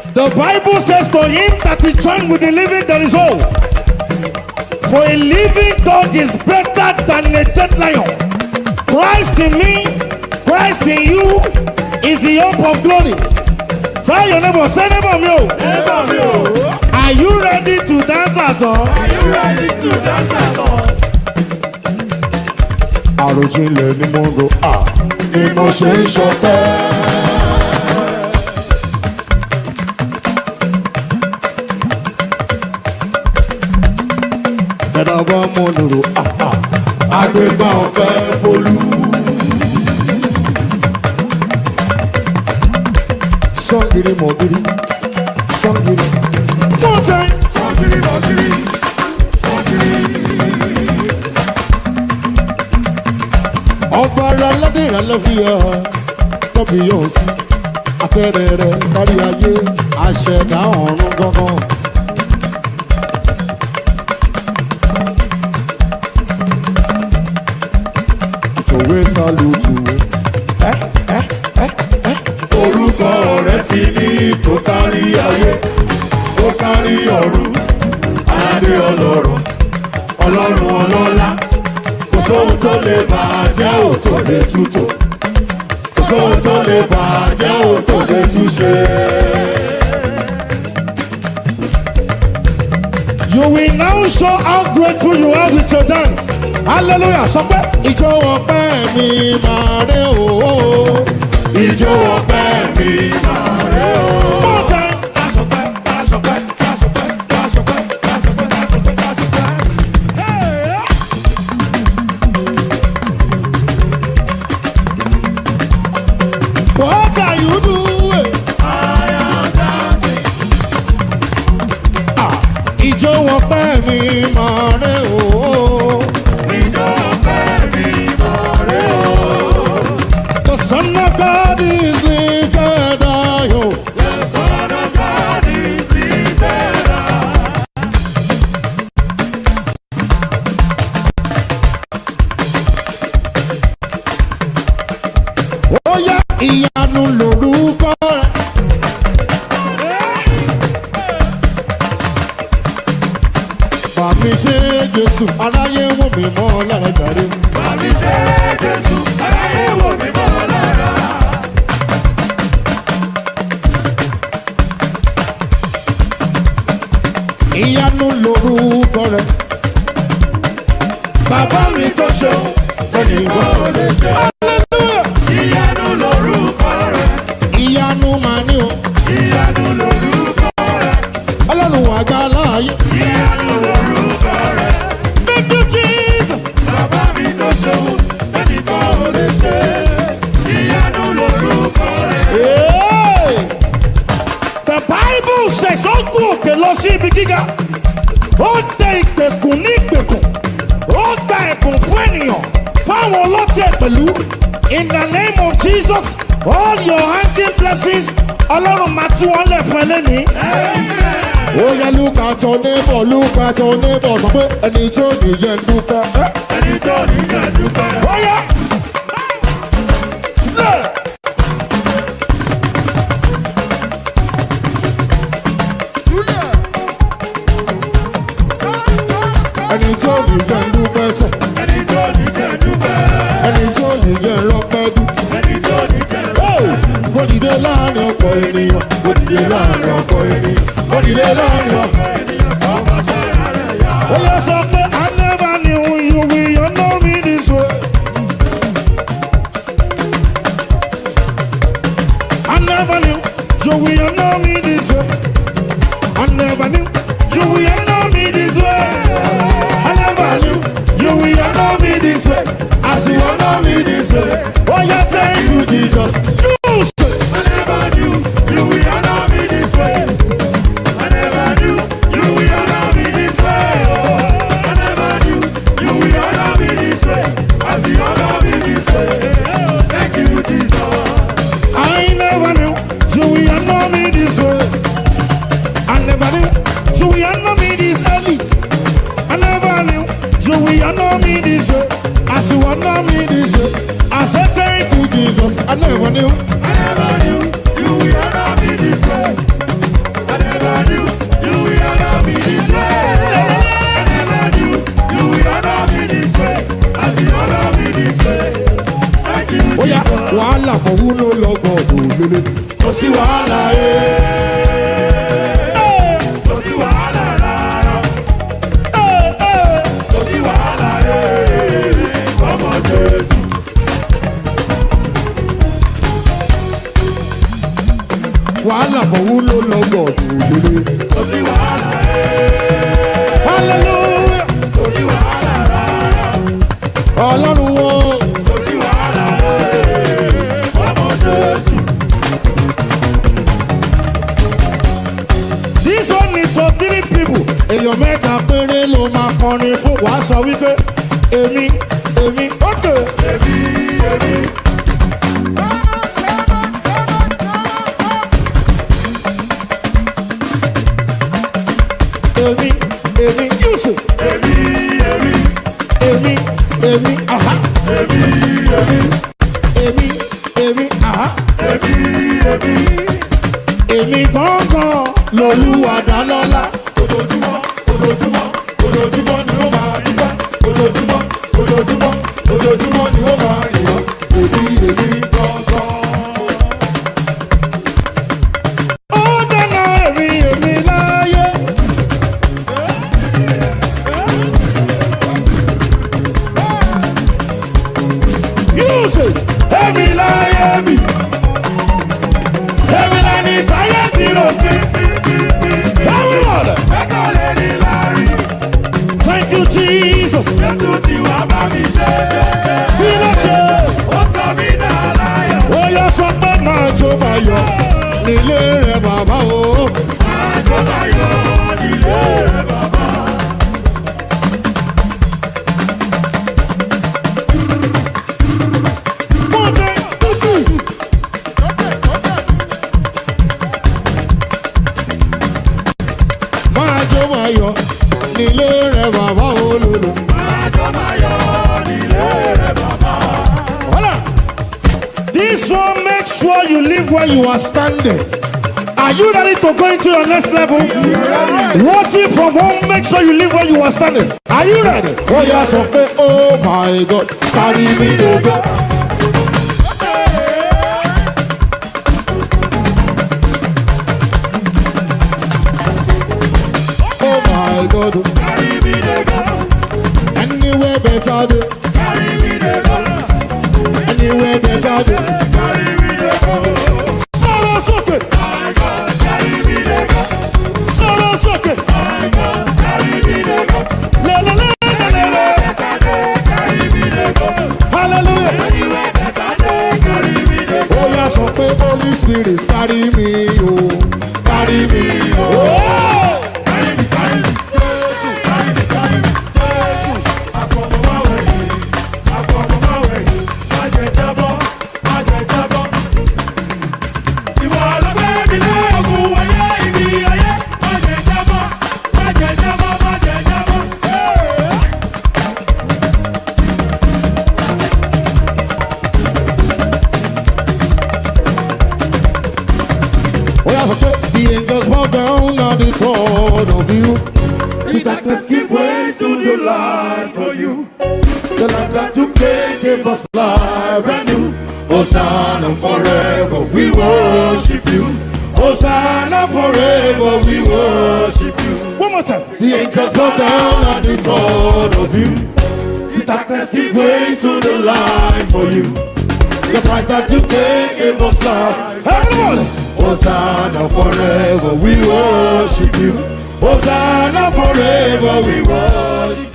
The Bible says to him that is joined with the living there is hope. For a living dog is better than a dead lion. Christ in me, Christ in you is the hope of glory. Tell your neighbor, say neighbor me. oh. Neighbor mi o, Are you ready to dance at all? are you ready to dance along? àròjinlẹ̀ ni mo rò à ni mo ṣe ń ṣọpẹ́. ẹ̀dá bá mo rò à à àgbégbá ọ̀fẹ́ folú. sọ́ngìrì mọ̀gìrì sọ́ngìrì. One time. Sọ́kiri lọ́kiri, sọ́kiri. ọba ara ládé ìrànlẹ́ fi hàn tọ́bi yóò sí afẹ́rẹ́ rẹ̀ kárí ayé àṣẹ̀dá ọ̀run gangan. òwe sálùtù Orúkọ rẹ̀ ti ní tó kárí ayé, tó kárí ọ̀run, adé ọlọ́run, ọlọ́run ọlọ́lá. Kò sóhun tó lè bàjẹ́ ò tó lè tútò. Kò sóhun tó lè bàjẹ́ ò tó lè túṣe. You will now show how grateful you are with your dance. Hallelujah. Sọ pé ìjọ ọpẹ́ mi máa rẹ̀ òó. Ìjó ọpẹ́ mi máa rẹ̀ o. one time. Lásọpẹ́, lásọpẹ́, lásọpẹ́, lásọpẹ́, lásọpẹ́, lásọpẹ́, lásọpẹ́. What are you doing? Ìjọ ọpẹ́ mi máa rẹ̀ òó. Ìjó ọpẹ́ mi máa rẹ̀ o. The son of God is lifted high. oh. The Son of God is lifted high. Ó yá ìyanu lórúkọ rẹ̀. Bàmí ṣe Jésù, aráyé wò mí mọ́ lára jàre. Bàbí ṣe Jésù, aráyé wò mí mọ́ lára. Ìyanu lórúkọ rẹ̀. Bàbá mi tó ṣeun, tẹnìkan ò lè ṣe. Ìyanu lorúkọ rẹ̀, Ìyanu màá ní o. ìyanu lorúkọ rẹ̀, Ọlọ́run àgbà láàyè. ìyanu lorúkọ rẹ̀. Thank you, Jesus. Bàbá mi tó ṣeun, tẹnìkan ò lè ṣe. Ìyanu lorúkọ rẹ̀. Hey! The Bible says ó gún òkè lọ sí ibi gíga. Ó tẹ ìgbèkùn ní ìgbèkùn. Ó gba ẹ̀bùn fún ènìyàn. Fáwọn ọlọ́tẹ̀ pẹ̀lú. In the name of Jesus, all your hanging blessings, Ọlọ́run máa tú wọn lẹ̀ fún ẹ lẹ́nìí. Ó yẹ lúkà tó nébọ̀ lúkà tó nébọ̀ sọ pé ẹni tí ó nìyẹn ń dúpẹ́. Ẹ́, Ẹni tó ní jẹ́ dúpẹ́. Bóyá. Lẹ̀. Ẹni tí ó nìyẹn ń dúpẹ́ sẹ̀. Ẹni tó ní jẹ́ dúpẹ́. Ẹni tí ó nìyẹn ń rọ́pẹ́ dú. Ẹni tó ní jẹ́ Ó, Mo dìde láàrin ọ̀pọ̀ ènìyàn. Mo dìde láàrin ọ̀pọ̀ ènìyàn. Mo dìde láàrin ọ̀pọ̀ Ó yẹ sọ pé I never knew you will know me this way. I never knew you will know me this way. I never knew you will know me this way. I never knew you will know me this way. As you will know me this way. Oh yeah, thank you, Jesus. You say, I never knew you will honor me this way. I never knew you will honor me this way. Oh, I never knew you will honor me this way. As you honor me this way. Oh, thank you, Jesus. I never knew you will know me this way. I never knew you will know me this early. I never knew you will know me this way. As you will know me this way. I said thank you, Jesus. I never knew. I never knew you will honor me this way. wàhálà ẹ̀. Hey, Kò sí wàhálà rárá. hey, hey. Kò sí wàhálà ẹ̀. Ọmọ Jésù. wàhálà fọwọ́ ló lọ́gọ̀ òdòdó. Kò sí wàhálà ẹ̀. Hallelujah. Kò sí wàhálà rárá. ọlọ́run wo Kò sí wàhálà ẹ̀. Ọmọ Jésù. This one is for three people. èèyàn mẹ́ta péré ló máa kọrin fún wa. Wàá sọ wípé èmi èmi ókè. Èmi, èmi. Èmi èmi Yusuf. Èmi, èmi. Èmi èmi aha. Èmi, èmi. Èmi èmi aha. Èmi, èmi. Èmi gángan lolúwa dá lọ́lá. Ojoojúmọ́, ojoojúmọ́, ojoojúmọ́ ni ó máa rí bá. Ojoojúmọ́, ojoojúmọ́, ojoojúmọ́ ni ó máa rí bá. Èmi, èmi gangan. ó dáná èmi èmi láyé. Yusuf èmi láyé mi. Èmi lẹni táyé ti rò pé. Everyone, Ẹ̀kọ́ lè ní láàrin. thank you Jesus. Jésù ti wá bá mi ṣe. Kí ló ṣe? Ó sọ mí dá láyọ̀. Ó yọ sọ pé máa jó máa yọ. nílé rẹ̀ bàbá o. Àjọ láyọ̀ nílé rẹ̀ bàbá. One day, two, three. máa jó máa yọ nílé rẹ̀ bàbá o lòlò. Àjọ láyọ̀ nílé rẹ̀ bàbá. Hold on. This one, make sure you live where you are standing. Are you ready to go into your next level? Watching from home, make sure you live where you are standing. Are you ready? ó yà sọ pé oh my god carry me dey go. oh my god Carry me dey go. anywhere better dey Carry me dey go. anywhere better dey. Carry me dey go. Sọ̀rọ̀ sókè, My God, carry me dey go. sọ̀rọ̀ sókè. My God, carry me dey go. Lelelelelele. Better day, carry me dey go. Hallelujah. Anywhere better day, carry me dey go. ó yà sọ pé holy spirit carry me o carry me o. Oh! Carry me, carry me. Jésù, carry me, carry me. Jésù, àfọ̀mọ́máwẹ̀ yìí, àfọ̀mọ́máwẹ̀ yìí. Má jẹ́ jábọ́, má jẹ́ jábọ́. Ìwọ ló gbé mi lé ogun ayé, ibi ayé. Má jẹ́ jábọ́, má jẹ́ jábọ́, má jẹ́ jábọ́. Hey! ó yà sọ pé the angels bow down at the thought of you. The darkness give way to the light for you. The light that you gave gave us life and you. Hosanna forever, we worship you. Hosanna forever, we worship you. One more time. the angels bow down at the thought of you. The darkness give way to the light for you. The price that you gave gave us life. Everyone. Hosanna forever, we worship you. Hosanna forever, we worship